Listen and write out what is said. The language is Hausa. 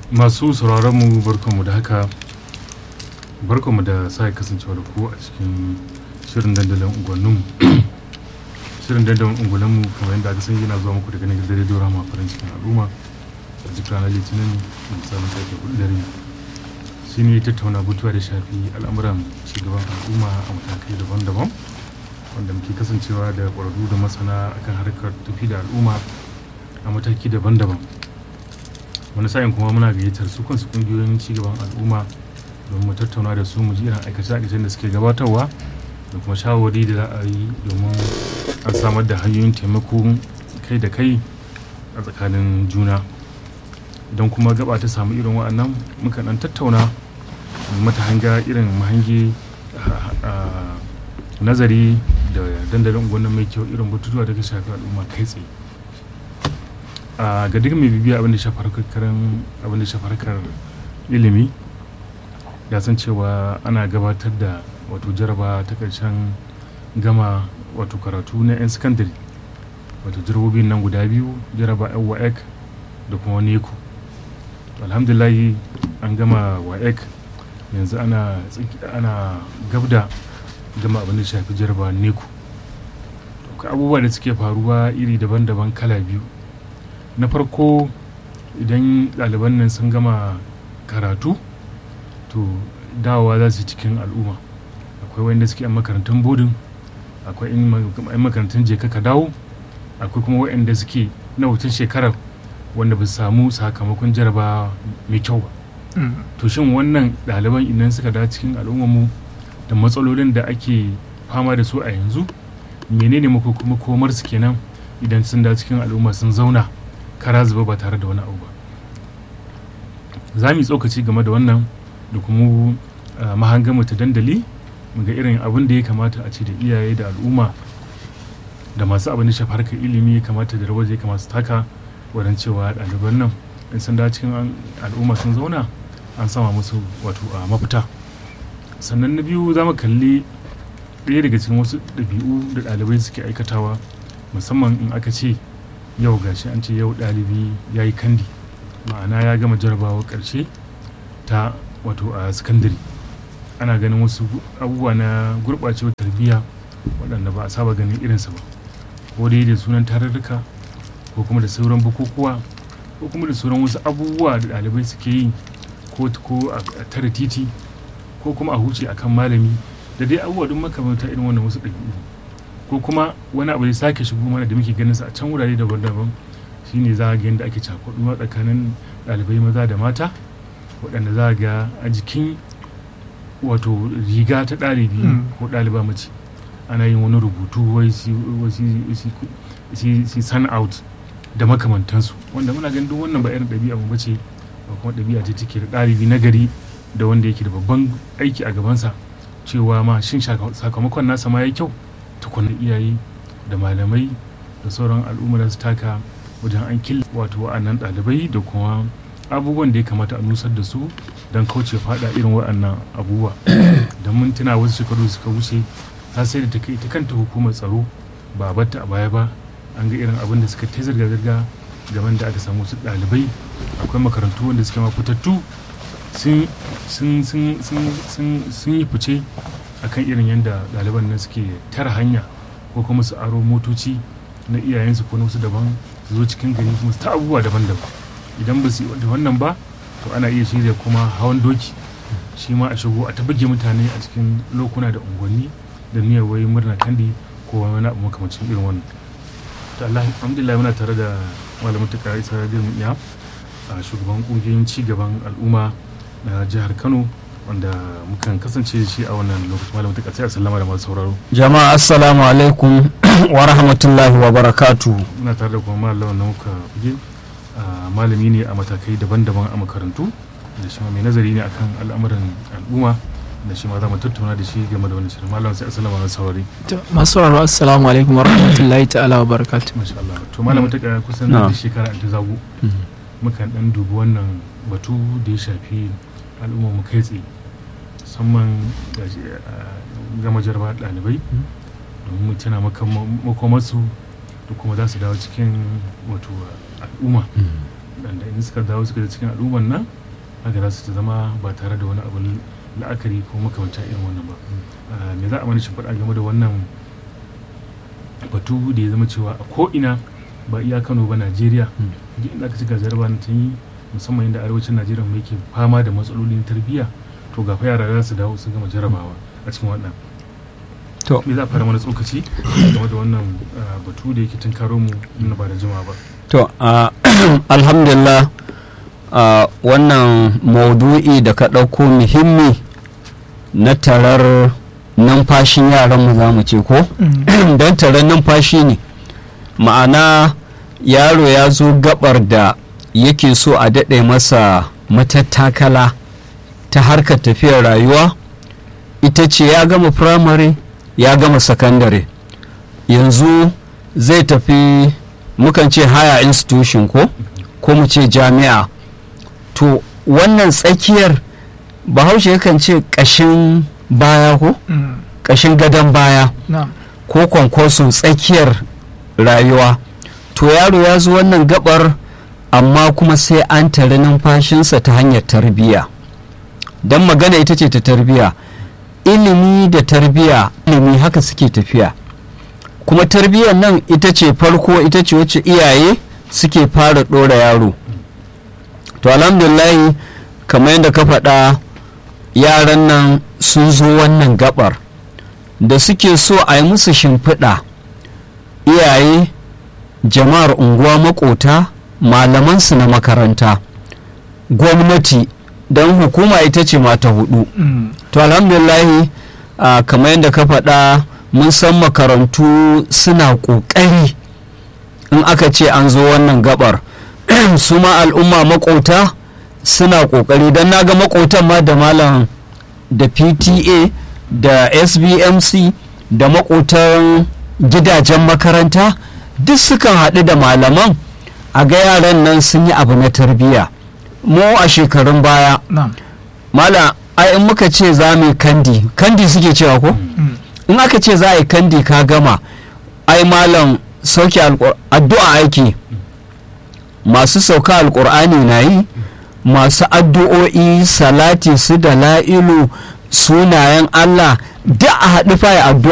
masu sauraron mu barkanmu da haka barkanmu da sa kasancewa da ku a cikin shirin dandalin unguwanninmu shirin dandalin unguwanninmu kamar yadda aka san yana zuwa muku daga nan gidan rediyo rama farin cikin al'umma a duk ranar litinin da misalin karfe hudu dare shi ne tattauna butuwa da shafi al'amuran cigaban al'umma a matakai daban-daban wanda muke kasancewa da ƙwararru da masana akan harkar tafi da al'umma a mataki daban-daban wani sa'in kuma muna gayyatar su kansu kungiyoyin cigaban al'umma don mu tattauna da su mu ji irin aikace-aikacen da suke gabatarwa da kuma shawarwari da za a yi domin an samar da hanyoyin taimako kai da kai a tsakanin juna don kuma gaba ta samu irin wa'annan muka dan tattauna mata hanga irin mahange nazari da dandalin gwanon mai kyau irin batutuwa da ka shafi al'umma kai tsaye ga duk mai bibiya abin da shafi abin da shafi harkar ilimi ya san cewa ana gabatar da wato jaraba ta karshen gama wato karatu na 'yan sakandare wato jarabobin nan guda biyu jaraba yan wa'ek da kuma neku alhamdulahi an gama wa'ek yanzu ana ana gabda gama abin da shafi jaraba neku abubuwa da suke faruwa iri daban-daban kala biyu na farko idan ɗaliban nan sun gama karatu to dawowa za su cikin al'umma akwai wanda suke yan makarantun bodin akwai yan makarantun je ka dawo akwai kuma waɗanda suke na wucin shekarar wanda ba su samu sakamakon jaraba mai kyau ba to shin wannan ɗaliban idan suka dawo cikin al'ummarmu da matsalolin da ake fama da su a yanzu menene makomar su kenan idan sun dawo cikin al'umma sun zauna kara zuba ba tare da wani abu ba za mu yi tsokaci game da wannan da kuma mahangamu ta dandali ga irin abin da ya kamata a ce da iyaye da al'umma da masu abin da shafi harkar ilimi ya kamata da rawar ya kamata su taka wajen cewa ɗaliban nan in sun da cikin al'umma sun zauna an sama musu wato a mafita sannan na biyu za mu kalli ɗaya daga cikin wasu ɗabi'u da ɗalibai suke aikatawa musamman in aka ce yau gashi an ce yau ɗalibi ya yi kandi ma'ana ya gama jarabawa ƙarshe ta wato a sakandare ana ganin wasu abubuwa na gurɓacewar tarbiyya waɗanda ba a saba ganin irinsa ba ko dai da sunan tarurruka ko kuma da sauran bukukuwa ko kuma da sauran wasu abubuwa da ɗalibai suke yi ko a tare titi ko kuma a huce akan malami da dai abubuwa duk makamanta irin wannan wasu ɗabi'u ko kuma wani abu ya sake shigo mana da muke ganin sa a can wurare daban-daban shine za a ga yadda ake cakuɗuwa tsakanin ɗalibai maza da mata waɗanda za a ga a jikin wato riga ta ɗalibi ko ɗaliba mace ana yin wani rubutu wai si sun out da makamantansu wanda muna ganin duk wannan ba irin ɗabi'a mu bace ba kuma ɗabi'a ce take da ɗalibi na gari da wanda yake da babban aiki a gabansa cewa ma shin sakamakon nasa ma ya kyau tukuna iyaye da malamai da sauran al'umma da su taka wajen an killa wato wa'annan ɗalibai da kuma abubuwan da ya kamata a nusar da su don kauce fada irin wa'annan abubuwa don mun tuna wasu shekaru suka wuce ta sai da ta kai ta kanta hukumar tsaro ba batta a baya ba an ga irin abin da suka ta zirga-zirga game da aka samu su ɗalibai akwai makarantu wanda suke mafitattu sun yi fice akan irin yadda ɗaliban nan suke tara hanya ko kuma su aro motoci na iyayensu ko wasu daban su zo cikin gari kuma su ta abubuwa daban-daban idan ba su yi da wannan ba to ana iya shirya kuma hawan doki shi ma a shigo a ta buge mutane a cikin lokuna da unguwanni da niyyar wai murna kandi ko wani abu makamancin irin wannan to Allah alhamdulillah muna tare da malamin ta kai isa da iya a shugaban kungiyoyin ci gaban al'umma na jihar Kano wanda mukan kasance da shi a wannan lokacin malamin ta kai sallama da masu sauraro jama'a assalamu alaikum wa rahmatullahi wa barakatu muna tare da kuma malamin na muka fige malami ne a matakai daban-daban a makarantu da shi mai nazari ne akan al'amuran al'umma da shi ma za mu tattauna da shi game da wani shirin malam sai assalamu alaikum saurari masu sauraro assalamu alaikum wa rahmatullahi ta'ala wa barakatuh masha Allah to malamin ta kaya kusan da shekara ta zago mukan dan dubi wannan batu da ya shafi al'umma mu kai tsaye musamman gama jarba ɗalibai domin mu tana makomarsu da kuma za su dawo cikin wato al'umma da in suka dawo suka da cikin al'umman nan haka za su zama ba tare da wani abu la'akari ko makamancin irin wannan ba me za a mana shimfiɗa game da wannan batu da ya zama cewa a ko'ina ba iya kano ba najeriya duk inda aka ci ga jaraba ta yi musamman inda arewacin najeriya mai ke fama da matsalolin tarbiyya to ga fa yara za su dawo su gama jarabawa a cikin wannan to me za a fara mana tsokaci game da wannan batu da yake tunkaro mu na ba da jima ba to alhamdulillah wannan maudu'i da ka ɗauko muhimmi na tarar numfashin yaranmu za mu ce ko don tarar numfashi ne ma'ana yaro ya zo gabar da yake so a daɗe masa matattakala ta harkar tafiyar rayuwa ita ce ya gama firamare ya gama sakandare yanzu zai tafi mukan ce higher institution ko ko mu ce jami'a to wannan tsakiyar bahaushe yakan ce ƙashin baya ko ƙashin gadon baya ko kwankwaso tsakiyar rayuwa to yaro ya zo wannan gabar amma kuma sai an tare numfashinsa ta hanyar tarbiyya don magana ita ce ta tarbiyya ilimi da tarbiyya ilimi haka suke tafiya kuma tarbiyyar nan ita ce farko ita ce wacce iyaye suke fara ɗora yaro to alhamdulillahi kamar yadda ka faɗa yaran nan sun zo wannan gabar da suke so a yi musu shimfiɗa iyaye jama'ar unguwa makota malamansu na makaranta gwamnati don hukuma ita ce mata hudu to alhamdulillahi uh, kamar yadda ka faɗa mun san makarantu suna ƙoƙari in aka ce an zo wannan gabar su ma al'umma makota suna ƙoƙari don na ga makotan ma da malam da pta da sbmc da makotan gidajen makaranta duk sukan haɗu da malaman a ga yaran nan sun yi abu na tarbiyya mu a shekarun baya malam ai in muka ce za mu kandi kandi suke cewa ko in aka ce za a yi kandi ka gama ai malam sauke addu'a aiki masu sauka alkur'ani na yi masu addu'o'i salati su da la'ilu sunayen allah da a haɗu fa addu'a